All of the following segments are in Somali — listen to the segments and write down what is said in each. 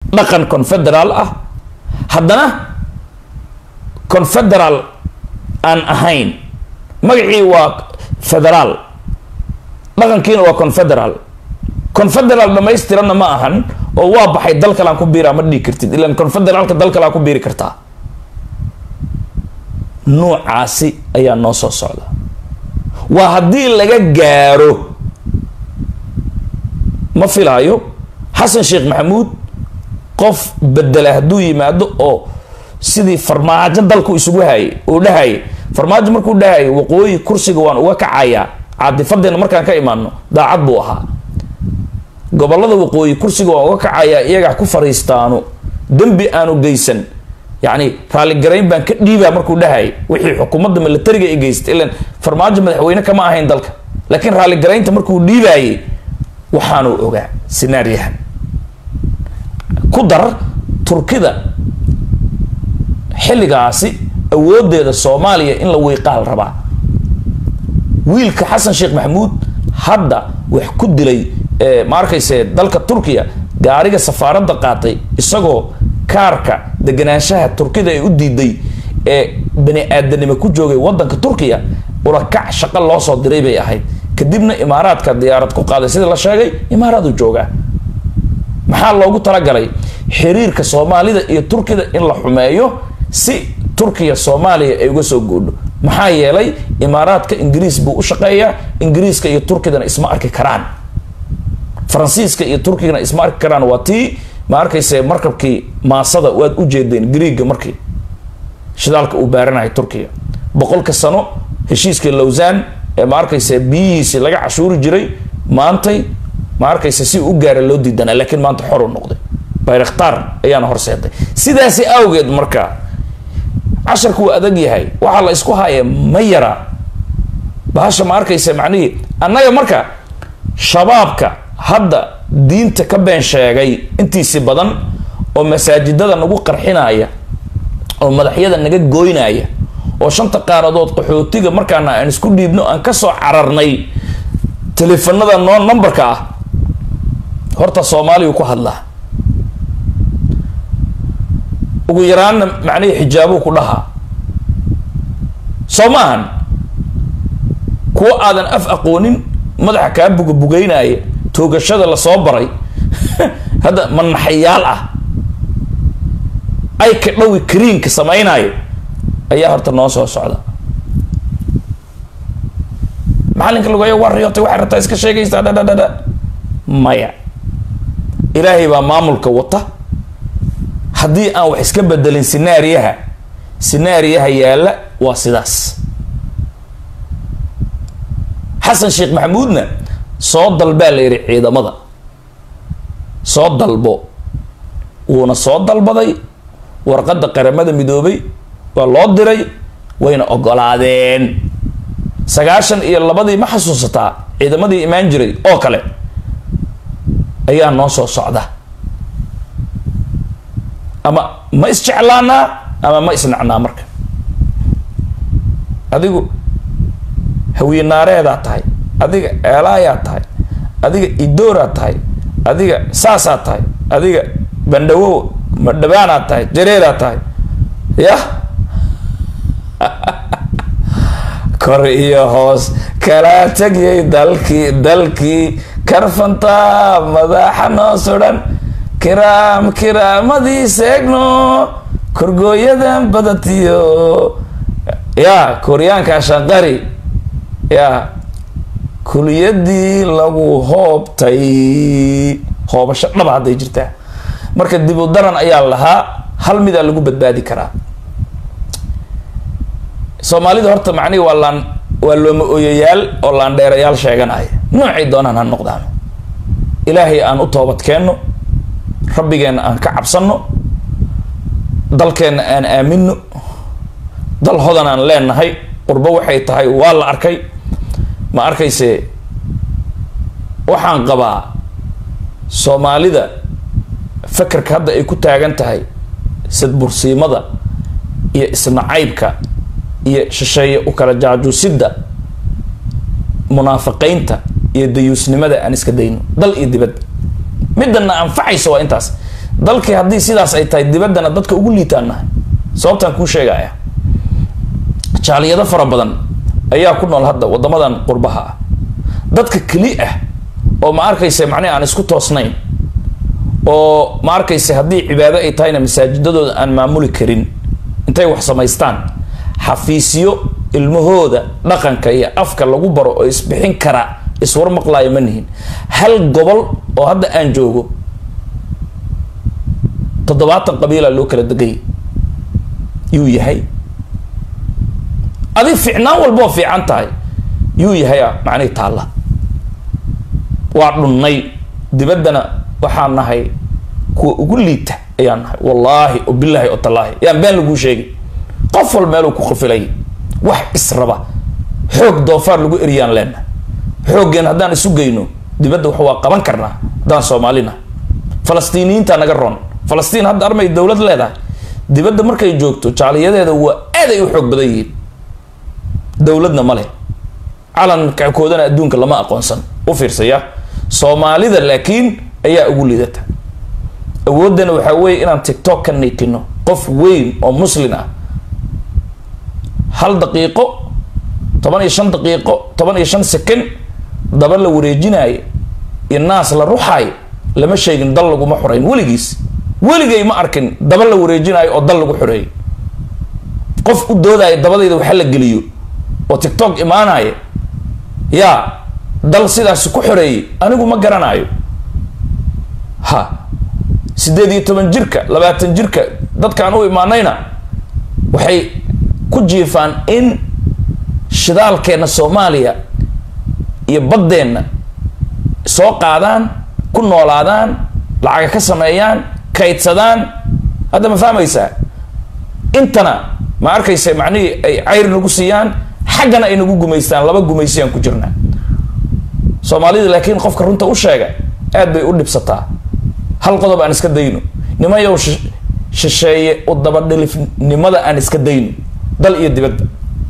dhaqan confederaal ah haddana confederaal aan ahayn magacii waa federaal dhaqankiina waa confederaal confederaal dhamaystiranna ma ahan oo waa baxay dal kale aan ku biiraa ma dhihi kartid ilan confederaalka dal kale aan ku biiri kartaa nuucaasi ayaa noo soo socda waa haddii laga gaaro ma filaayo xasan sheekh maxamuud qof bedela hadduu yimaado oo sidii farmaajo dalku isugu hayay uu dhahayay farmaajo markuu dhahayay waqooyi kursiga waan uga kacayaa caatifadeena markaan ka imaano daacad buu ahaa gobolada waqooyi kursiga waan uga kacayaa iyagaa ku fariistaano dembi aanu geysan yacni raalligarayn baan ka dhiibaa markuu dhahayay wixii xukuumadda milatariga ay geystay ilan farmaajo madaxweyne kama ahayn dalka laakiin raalligaraynta markuu dhiibaayay waxaanu ogaa sinaariyahan ku dar turkida xilligaasi awoodeeda soomaaliya in la wiiqaal rabaa wiilka xasan sheekh maxamuud hadda wax ku dilay ma arkayse dalka turkiya gaariga safaaradda qaatay isagoo kaarka deganaanshaha turkida ay u diiday ee bani aadanimo ku joogay wadanka turkiya ulakac shaqo loo soo diray bay ahayd kadibna imaaraadka diyaarad ku qaaday sida la sheegay imaaraadu joogaa maxaa loogu talagalay xiriirka soomaalida iyo turkida in la xumeeyo si turkiya soomaaliya ay uga soo goodho maxaa yeelay imaaraadka ingiriis buu u shaqeeyaa ingiriiska iyo turkidana isma arki karaan faransiiska iyo turkigana isma arki karaan waa tii ma arkayse markabkii maasada waad u jeedeen griiga markii shidaalka uu baaranahay turkiya boqolka sano heshiiskii lowsan ee ma arkayse biyihiisi laga cashuuri jiray maantay ma arkayse si u gaara loo diidanaa laakiin maanta xor u noqday bayraktaar ayaana horseeday sidaasi awgeed marka casharku waa adag yahay waxaa la isku haya ma yara bahasha ma arkayse macnihii annaga marka shabaabka hadda diinta ka been sheegay intiisi badan oo masaajidada nagu qarxinaya oo madaxyada naga goynaya oo shanta qaaradood qaxootiga markaana aan isku dhiibno aan kasoo cararnay teleefanada noo numberka ah horta soomaaliyu ku hadlaa ugu yaraanna macnihii xijaabuu ku dhahaa soo maahan kuwa aadan af aqoonin madaxa kaa bugabugeynaya toogashada lasoo baray hadda manaxayaal ah ay ka dhawi kariinka samaynayo ayaa horta noo soo socda macalinka lagoya waa riyootay waxay rabtaa iska sheegaysaa dhadhadhadha maya ilaahay baa maamulka wata haddii aan wax iska bedelin sinaariyaha sinaariyaha yaalla waa sidaas xasan sheekh maxamuudna soo dalbaa la yidhi ciidamada soo dalbo wuuna soo dalbaday warqadda qaramada midoobay waa loo diray wayna ogolaadeen sagaashan iyo labadii ma xasuusataa ciidamadii imaan jiray oo kale ayaa noo soo socda ama ma isjeclaanaa ama ma isnacnaa marka adigu hawiyenaareedaa tahay adiga eelaayaa tahay adiga idooraa tahay adiga saasaa tahay adiga bandhawow madhabaanaa tahay jareeraa tahay yah kor iyo hoos kala tagyay dalkii dalkii karfantaa madaxa noo sudhan kiraam kiraamadii seegno korgooyadan badatiyo ya koryaanka shanqari ya kuliyadii lagu hoobtay hoobasho dhaba hadday jirtaa marka dib u daran ayaa lahaa hal midaa lagu badbaadi karaa soomaalida horta macnihi waa laan waa looma ooyayaal oo laandheerayaal sheeganaya noocay doonaan ha noqdaan ilaahay aan u toobad keenno rabbigeenna aan ka cabsanno dalkeenna aan aamino dal hodan aan leenahay qurbo waxay tahay waa la arkay ma arkayse waxaan qabaa soomaalida fakerka hadda ay ku taagan tahay sadbursiimada iyo isnacaybka iyo shisheeye u kala jaajuusidda munaafiqeynta iyo dayuusnimada aan iska dayno dal iyo dibad midana anfacaysa waa intaas dalkii haddii sidaas ay tahay dibaddana dadka ugu liitaan nahay sababtaan kuu sheegaya jaaliyado fara badan ayaa ku nool hadda waddamadan qurbaha ah dadka keli ah oo ma arkaysa macnihi aan isku toosnayn oo ma arkaysa haddii cibaado ay tahayna masaajidadooda aan maamuli karin intay wax samaystaan xafiisyo ilmahooda dhaqanka iyo afka lagu baro oo isbixin kara iswar maqlaayo ma nihin hal gobol oo hadda aan joogo toddobaatan qabiila loo kala degay yuu yahay adi ficnaan walboo fiican tahay yuu yahay macnihi taalla waa dhunnay dibaddana waxaan nahay kuwa ugu liita ayaan nahay wallaahi o bilaahi o tallaahi yaan been laguu sheegay qof wal meeluu ku qafilay wax israba xoog doofaar lagu eriyaan leenna xooggeen haddaan isu geyno dibadda wax waa qaban karnaa haddaan soomaalina falastiiniyiinta naga roon falastiin hadda armay dowlad leedahay dibadda markay joogto jaaliyadeeda waa aad ay u xoog badan yihiin dowladna ma leh calankoodana adduunka lama aqoonsan u fiirsaya soomaalida laakiin ayaa ugu lidata awooddana waxaa weeye inaan tictok ka niikino qof weyn oo muslin ah hal daqiiqo toban iyo shan daqiiqo toban iyo shan second daba la wareejinaayo iyo naas la ruxaayo lama sheegin dal laguma xoreyn weligiis weligay ma arkin daba la wareejinaayo oo dal lagu xoreeyo qof u doodaayo dabadayda waxa la geliyo oo tictok imaanaya yaa dal sidaasi ku xoreeyey anigu ma garanayo ha siddeed iyo toban jirka labaatan jirka dadkaan u imaanayna waxay ku jiifaan in shidaalkeenna soomaaliya iyo baddeenna soo qaadaan ku noolaadaan lacaga ka sameeyaan kaydsadaan hadda ma fahmaysaa intana ma arkaysa macnihii ay cayr nagu siiyaan xaggana ay nagu gumaystaan laba gumaysiyaan ku jirnaa soomaalida laakiin qofka runta u sheega aad bay u dhibsataa hal qodob aan iska dayno nimayow shisheeye u dabadhilifnimada aan iska dayno dal iyo dibadda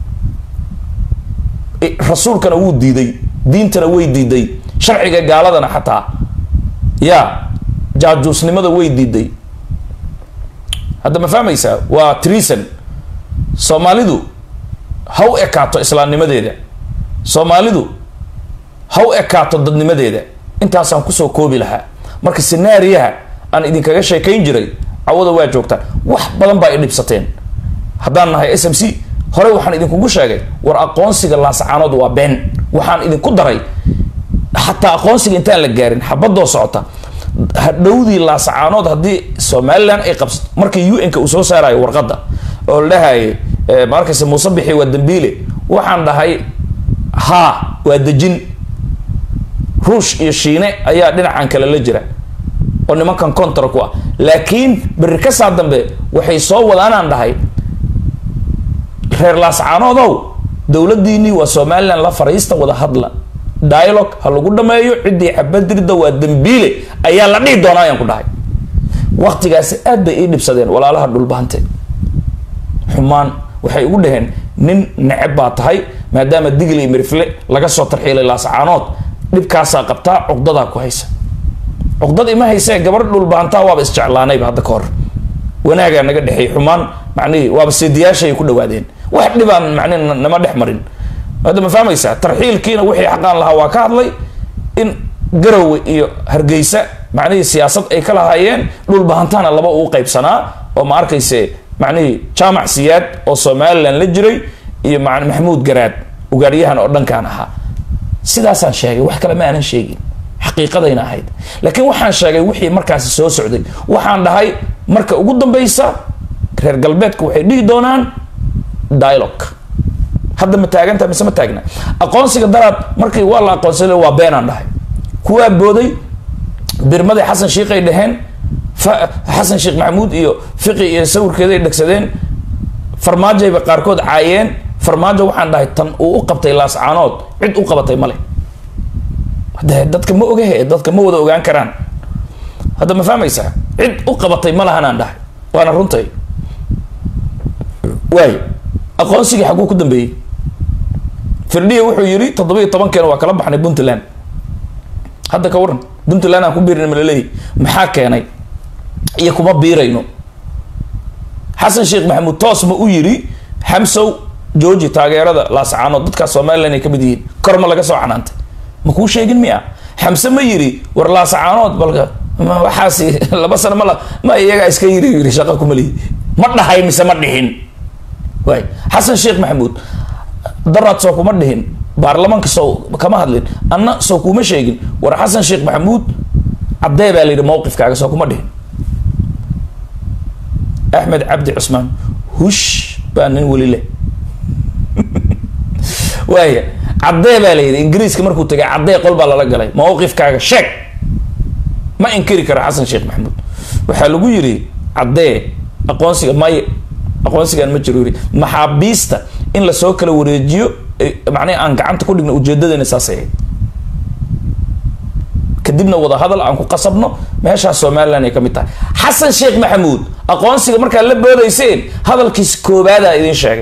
rasuulkana wuu diiday diintana way diiday sharciga gaaladana xataa yaa jaajuusnimada way diiday hadda ma fahmaysaa waa treason soomaalidu ha u ekaato islaamnimadeeda soomaalidu ha u ekaato dadnimadeeda intaasaan kusoo koobi lahaa marka sinaariyaha aan idinkaga sheekayn jiray cawada waa joogtaan wax badan baa i dhibsateen haddaan nahay s m c hore waxaan idinkugu sheegay war aqoonsiga laasacaanood waa been waxaan idinku daray xataa aqoonsiga intaan la gaarin xabadoo socota hadhowdii laasacaanood haddii somalilan ay qabsato markii u n-ka uu soo saarayo warqadda oo la dhahaye ma arkaysa muuse bixi waa dambiile waxaan dhahay haa waa dejin ruush iyo shiine ayaa dhinacan kale la jira oo nimankan contra ku ah laakiin berri ka saa dambe waxay soo wadaanaan dhahay reer laascaanoodow dowladdiinii waa somalilan la fariista wada hadla dialogue ha lagu dhameeyo ciddii xabadirda waa dambiile ayaa la dhihi doonaa ayaan ku dhahay waqtigaasi aad bay ii dhibsadeen walaalaha dhulbahante xumaan waxay ugu dhaheen nin neceb baa tahay maadaama digli mirifle laga soo tarxiilay laascaanood dhibkaasaa qabtaa cuqdadaa ku haysa cuqdad ima haysee gabar dhulbahantaa waaba isjeclaanayba hadda ka hor wanaagaa naga dhexeey xumaan macnihii waaba seediyaashay ku dhawaadeen wax dhibaan macnihi nama dhex marin hadda ma fahmaysaa tarxiilkiina wixii xaqaan lahaa waa ka hadlay in garowe iyo hargeysa macnihii siyaasad ay ka lahaayeen dhulbahantaana laba uu qaybsanaa oo ma arkayse macnihii jaamac siyaad oo somalilan la jiray iyo ma maxamuud garaad ugaaryahan oo dhankaan ahaa sidaasaan sheegay wax kale ma aanan sheegin xaqiiqadayna ahayd laakiin waxaan sheegay wixii markaasi soo socday waxaan dhahay marka ugu dambeysa reer galbeedka waxay dhihi doonaan dialogue hadda ma taaganta mise ma taagna aqoonsiga daraad markii waa la aqoonsada waa beenaan dhahay kuwaa booday birmaday xasan shiikhay dhaheen xasan sheekh maxamuud iyo fiqi iyo sawirkeeda ay dhegsadeen farmaajayba qaarkood caayeen farmaajo waxaan dhahay tan uu u qabtay laascaanood cid u qabatay male de dadka ma ogahe dadka ma wada ogaan karaan hadda ma fahmaysaa cid u qabatay ma lahanaan dhahay waana runtay waay aqoonsigii xaguu ku dambeeyey firdhiya wuxuu yidhi toddoba iyo tobankeena waa kala baxnay puntland hadda ka waran puntland aan ku biirin malaleeyi maxaa keenay iyo kuma biirayno xasan sheekh maxamuud toos ma u yiri xamsow jooji taageerada laascaanood dadkaas somalilan ay ka mid yihiin kor ma laga soo canaantay ma kuu sheegin miya xamse ma yiri war laascaanood balka waxaas laba sano ma la ma iyagaa iska yiri yiri shaqa kuma lihi ma dhahay mise ma dhihin waay xasan sheekh maxamuud daraad soo kuma dhihin baarlamaanka soo kama hadlin anna soo kuma sheegin war xasan sheekh maxamuud caddee baa la yidhi mawqifkaaga soo kuma dhihin axmed cabdi cusmaan hush baa nin weli leh waaya caddee baa la yidhi ingiriiska markuu tagay caddee qol baa lala galay mawqifkaaga sheeg ma inkiri karo xasan sheekh maxamuud waxaa lagu yidhi caddee aqoonsiga may aqoonsigan ma jiro yiri maxaabiista in lasoo kala wareejiyo macnaha aan gacanta ku dhigno ujeedadeena saasay ahayd kadibna wadahadal aan ku qasabno meeshaas somalilan ay ka mid tahay xasan sheekh maxamuud aqoonsiga markaad la boodayseen hadalkiis koobaadaa idin sheegay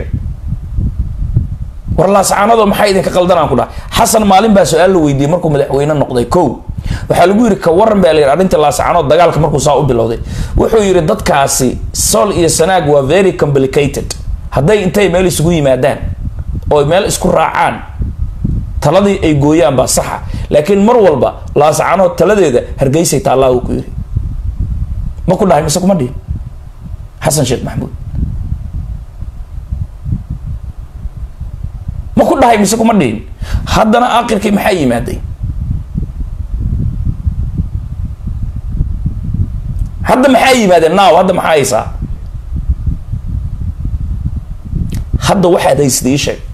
war laascaanado maxaa idinka qaldanaan ku dhahay xasan maalin baa su-aal la weydiiyey markuu madaxweyne noqday kow waxaa lagu yidhi ka waran baa la yidhi arrinta laascaanood dagaalka markuu saa u bilowday wuxuu yidhi dadkaasi sol iyo sanaag waa very complicated hadday intay meel isugu yimaadaan oo meel isku raacaan taladii ay gooyaan baa saxa laakiin mar walba laascaanood taladeeda hargeysay taallaa uu ku yidhi ma ku dhahay mise kuma dhihin xasan sheekh maxamuud ma ku dhahay mise kuma dhihin haddana aakhirkii maxaa yimaaday hadda maxaa yimaadeen naaw hadda maxaa haysaa hadda waxaad haysada ii sheeg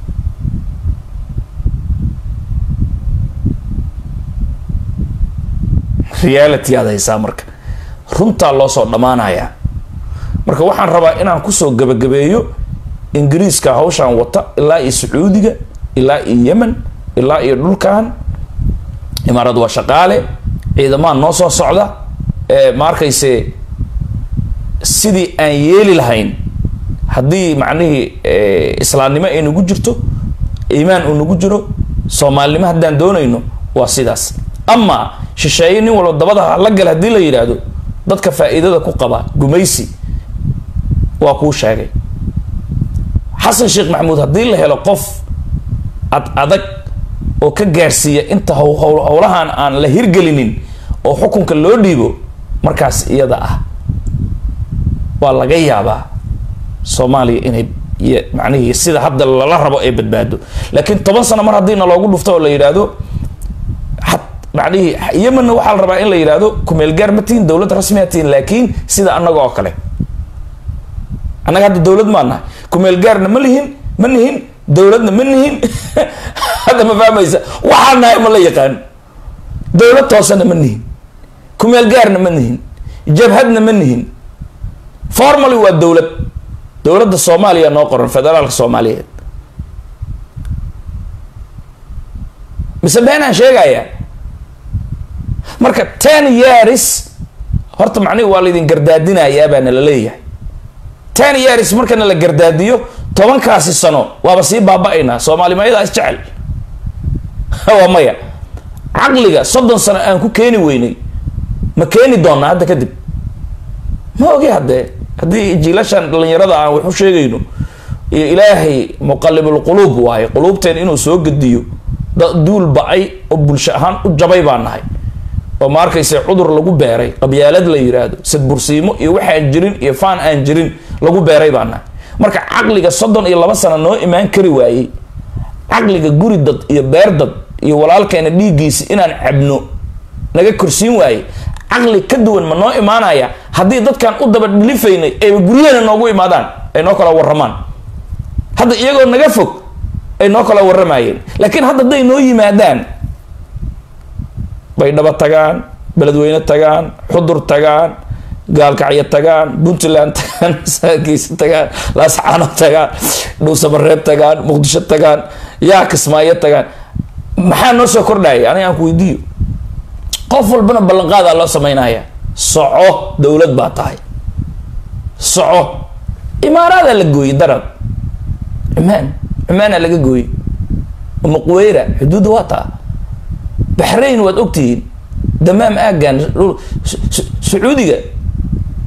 reality aad haysaa marka runtaa loo soo dhammaanayaa marka waxaan rabaa inaan kusoo gabagabeeyo ingiriiska hawshaan wata ilaa iyo sacuudiga ilaa iyo yemen ilaa iyo dhulkan imaarad waa shaqaale ciidamaa noo soo socda ma arkayse sidii aan yeeli lahayn haddii macnihii islaamnimo ay nagu jirto iimaan uu nagu jiro soomaalinimo haddaan doonayno waa sidaas ama shisheeye nin walba dabada la gal haddii la yidhaahdo dadka faa'iidada ku qaba gumaysi waa kuu sheegay xasan sheekh maxamuud haddii la helo qof ad adag oo ka gaarsiiya inta howlahan aan la hirgelinin oo xukunka loo dhiibo markaas iyada ah waa laga yaabaa soomaaliya inay macnihii sida hadda lala rabo ay badbaado laakiin toban sano mar haddii na loogu dhufto oo la yidhaahdo macnihii yemenna waxaa la rabaa in la yidhaahdo kumeelgaar ma tihin dowlad rasmiya tihin laakiin sida annaga oo kale annaga hadda dowlad maa nahay kumeelgaarna ma lihin ma nihin dowladna ma nihin hadda ma fahmaysa waxaa nahay ma la yaqaan dowlad toosana ma nihin kumeelgaarna ma nihin jabhadna ma nihin formally waa dowlad dowladda soomaaliya noo qoran federaalka soomaaliyeed mise beenaan sheegaya marka ten years horta macnihi waa laydin gardaadinayaa baa nala leeyahay ten years marka nala gardaadiyo tobankaasi sano waaba sii baaba-aynaa soomaalimayadaa isjecel waa maya caqliga soddon sano aan ku keeni weynay ma keeni doonaa hadda kadib ma ogi haddee haddii jiilashan dhalinyarada aan wax u sheegayno iyo ilaahay muqalibulquluub waaye quluubteen inuu soo gediyo duul ba-ay oo bulsho ahaan u jabay baa nahay oo ma arkayse cudur lagu beeray qabyaalad la yiraahdo sadbursiimo iyo waxaan jirin iyo faan aan jirin lagu beeray baa nahay marka caqliga soddon iyo laba sano noo imaan kari waayey caqliga guri dad iyo beer dad iyo walaalkeena dhiiggiisa inaan cabno naga korsiin waaye caqli ka duwan ma noo imaanaya haddii dadkan u daba dhilifaynay ayba guryaheena noogu imaadaan ay noo kala warramaan hadda iyagoo naga fog ay noo kala warramayeen laakiin hadda hadday noo yimaadaan bay dhaba tagaan beledweyne tagaan xudur tagaan gaalkacyo tagaan puntland tagaan saakiisa tagaan laascaano tagaan dhuusamareeb tagaan muqdisho tagaan yaa kismaayo tagaan maxaa noo soo kordhaya aniga aan ku weydiiyo qof walbana ballanqaadaa loo sameynaya soco dowlad baa tahay soco imaaraadaa la gooyey darab cumaan cumaanaa laga gooyey muqweyra xuduudda waa taa baxrayn waad ogtihiin damaam aagan sacuudiga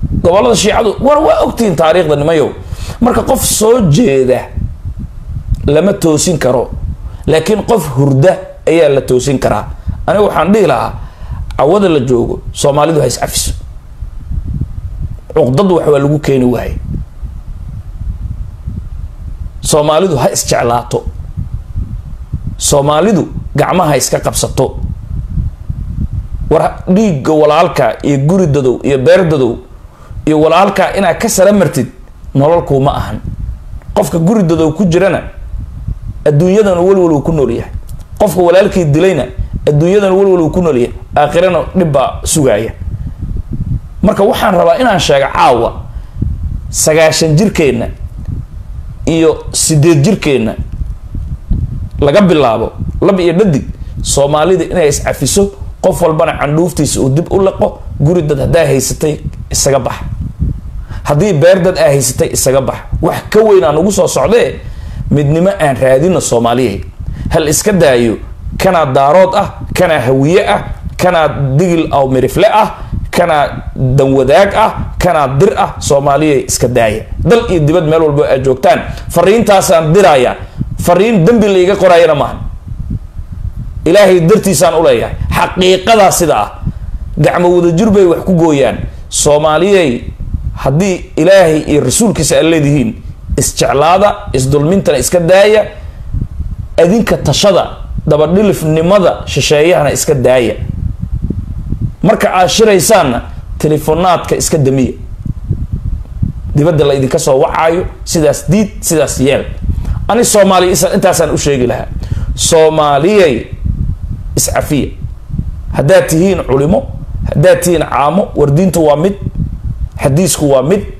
gobolada shiicadu war waa ogtihiin taariikhda nimayow marka qof soo jeeda lama toosin karo laakiin qof hurda ayaa la toosin karaa aniga waxaan dhihi lahaa cawada la joogo soomaalidu ha iscafiso cuqdad wax waa lagu keeni waaye soomaalidu ha isjeclaato soomaalidu gacmaha iska qabsato war dhiigga walaalka iyo guri dadow iyo beer dadow iyo walaalkaa inaad ka sara martid nololkuuma ahan qofka guri dadow ku jirana adduunyadan walwal uu ku nool yahay qofka walaalkii dilayna adduunyadan walwal uu ku nool yahay aakhirana dhib baa sugaaya marka waxaan rabaa inaan sheega caawa sagaashan jirkeenna iyo sideed jirkeenna laga bilaabo lab iyo dhadig soomaalida inay iscafiso qof walbana candhuuftiisa uu dib u laqo guri dad haddaa haysatay isaga bax haddii beer dad aa haysatay isaga bax wax ka weyn aan ugu soo socdee midnimo aan raadino soomaaliya hal iska daayo kanaa daarood ah kanaa hawiye ah kanaa digil aw mirifle ah kanaa danwadaag ah kanaa dir ah soomaaliya iska daaya dal iyo dibad meel walbo aad joogtaan fariintaasaan diraya fariin dembi laiga qoraayana maaha ilaahay dartiisaan uleeyahay xaqiiqadaa sida ah gacmo wadajir bay wax ku gooyaan soomaaliyey haddii ilaahay iyo rasuulkiisa aad leedihiin isjeclaada isdulmintana iska daaya adinka tashada dabadhilifnimada shisheeyahana iska daaya marka aad shiraysaanna telefonaadka iska damiya dibadda la idinka soo wacaayo sidaas diid sidaas yeel ani soomaaliya intaasaan u sheegi lahaa soomaaliyey iscafiya haddaad tihiin culimo haddaad tihiin caamo wardiintu waa mid xadiisku waa mid